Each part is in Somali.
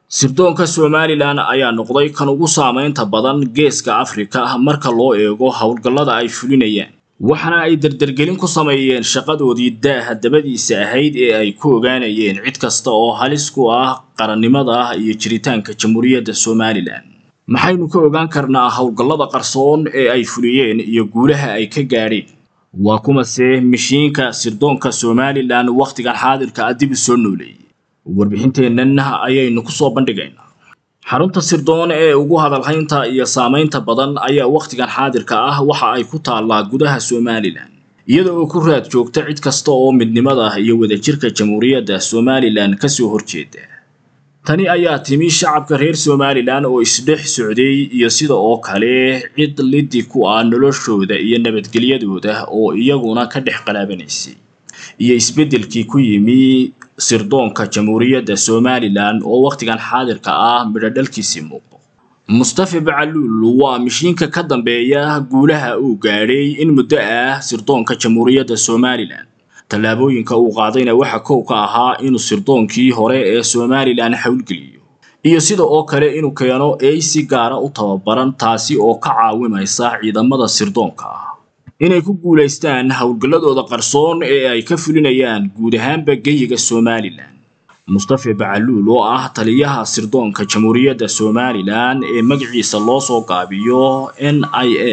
sirdoonka somalilan ayaa noqday kan ugu saamaynta badan geeska afrika marka loo eego howlgallada ay fulinayaan waxaana ay dardargelin ku sameeyeen shaqadoodii daaha dabadiisa ahayd ee ay ku ogaanayeen cid kasta oo halis ku ah qarannimada iyo jiritaanka jamhuuriyadda somalilan maxaynu ka ogaan karnaa howlgallada qarsoon ee ay fuliyeen iyo guulaha ay ka gaadheen waa kumase mishiinka sirdoonka somalilan wakhtigan xaadirka ah dib u soo nooleeyey warbixinteennan ayaynu ku soo bandhigaynaa xarunta sirdoon ee ugu hadalhaynta iyo saamaynta badan ayaa wakhtigan xaadirka ah waxa ay ku taallaa gudaha somalilan iyada oo ku raad joogta cid kasta oo midnimada iyo wadajirka jamhuuriyadda somalilan kasoo horjeeda tani ayaa timi shacabka reer somalilan oo isdhex socday iyo sida oo kale cid liddi ku ah noloshooda iyo nabadgelyadooda oo iyaguna ka dhex qalaabanaysay iyo isbeddelkii ku yimi sirdoonka jamhuuriyadda somalilan oo wakhtigan xaadirka ah midhodhalkiisii muuqdo mustafa bacaluul waa mishiinka ka dambeeya guulaha uu gaadhay in muddo ah sirdoonka jamhuuriyadda somalilan tallaabooyinka uu qaadayna waxa kow ka ahaa inuu sirdoonkii hore ee somalilan howlgeliyo iyo sida oo kale inuu keeno ey si gaara u tababaran taasi oo ka caawimaysa ciidamada sirdoonka ah inay ku guulaystaan howlgalladooda qarsoon ee ay ka fulinayaan guud ahaanba geyiga somalilan mustafa bacaluul oo ah taliyaha sirdoonka jamhuuriyadda somalilan ee magaciisa loo soo gaabiyo n i a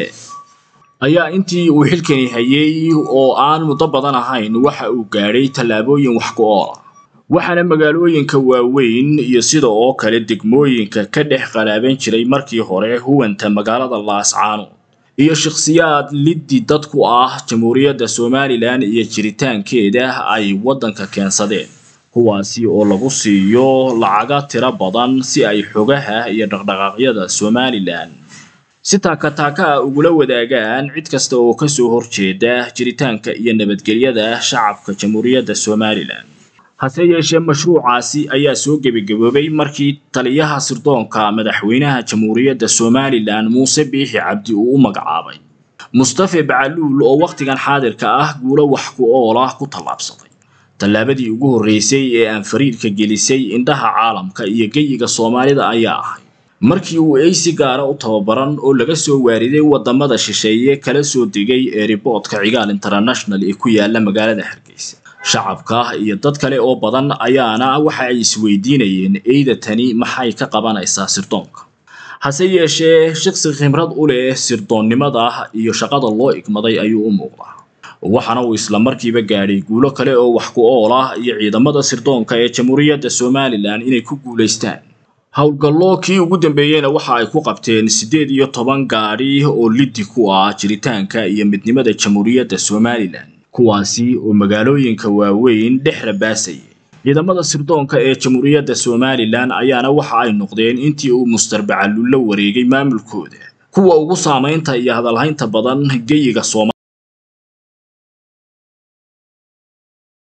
ayaa intii uu xilkani hayay oo aan muddo badan ahayn waxa uu gaadhay tallaabooyin wax ku ool ah waxaana magaalooyinka waaweyn iyo sida oo kale degmooyinka ka dhex qalaaban jiray markii hore huwanta magaalada laascaanood iyo shakhsiyaad liddi dad ku ah jamhuuriyadda somalilan iyo jiritaankeeda ay waddanka keensadeen kuwaasi oo lagu siiyo lacaga tiro badan si ay xogaha iyo dhaqdhaqaaqyada somalilan si taakataaka ah ugula wadaagaan cid kasta oo kasoo horjeeda jiritaanka iyo nabadgelyada shacabka jamhuuriyadda somalilan hase yeeshee mashruucaasi ayaa soo gebagaboobay markii taliyaha sirdoonka madaxweynaha jamhuuriyadda somalilan muuse biixi cabdi uu u magacaabay mustafa bacaluul oo wakhtigan xaadirka ah guulo wax ku ool ah ku tallaabsaday tallaabadii ugu horreysay ee aan fariirka gelisay indhaha caalamka iyo geyiga soomaalida ayaa ahay markii uu eysi gaara u tababaran oo laga soo waariday waddamada shisheeye kala soo degay ee riboodka cigaal international ee ku yaala magaalada hargeysa shacabka iyo dad kale oo badan ayaana waxa ay isweydiinayeen eyda tani maxay ka qabanaysaa sirdoonka hase yeeshee shaqsi khibrad u leh sirdoonnimada iyo shaqada loo igmaday ayuu u muuqdaa waxaana uu isla markiiba gaadhay guulo kale oo wax ku ool ah iyo ciidamada sirdoonka ee jamhuuriyadda somalilan inay ku guulaystaan howlgallo kii ugu dambeeyeyna waxa ay ku qabteen siddeed iyo toban gaadhi oo liddi ku ah jiritaanka iyo midnimada jamhuuriyadda somalilan kuwaasi oo magaalooyinka waaweyn dhex rabaasayay ciidamada sirdoonka ee jamhuuriyadda somalilan ayaana waxa ay noqdeen intii uu mustar bacaluul la wareegay maamulkooda kuwa ugu saamaynta iyo hadalhaynta badan geyiga sooma